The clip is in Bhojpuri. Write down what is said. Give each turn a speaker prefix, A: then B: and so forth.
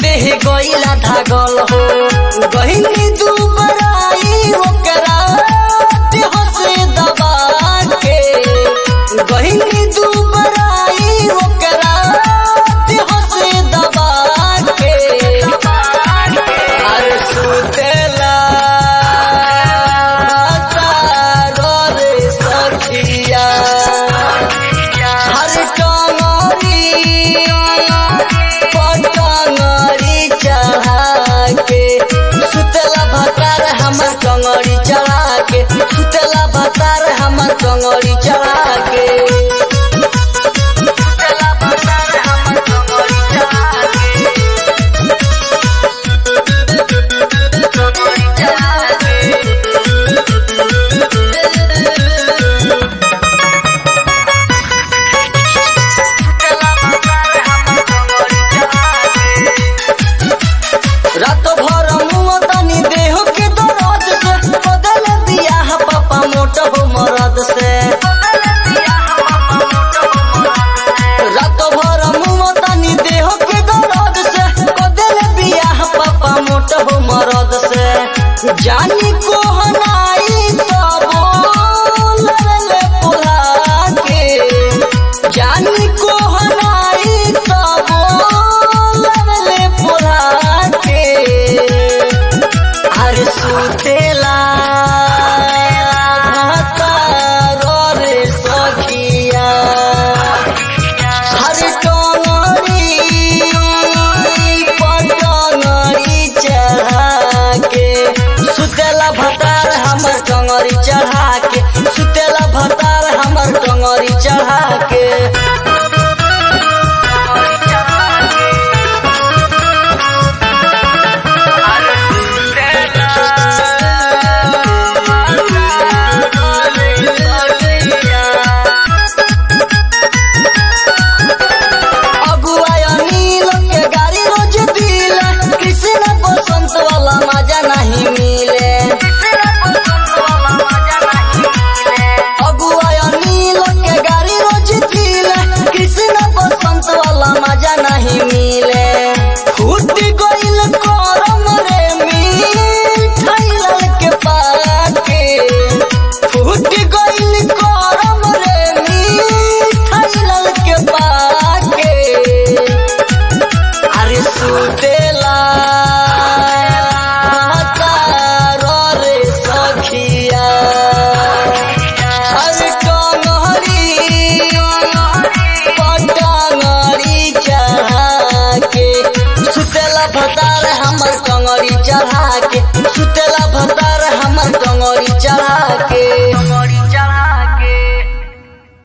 A: देह गईला धागल हो गहिनी दुबराई ओकरा देह से दबा के गहिनी दुबराई ओकरा देह से दबा के अरे सुतेला तारो रे सखिया हर टंगरी पटंगरी चढ़ा के सुतला भतार हमर टंगरी चढ़ा के सुतला भतार हमर टंगरी चढ़ा के सुतला भतार हमर टंगरी चढ़ा के टंगरी चढ़ा के रात भर मुँह तनी देह के दर्द से बदल दिया है पापा मोट हो मरद से रात भर मुँह तनी देह के दर्द से बदल दिया है पापा मोट हो मरद से जानी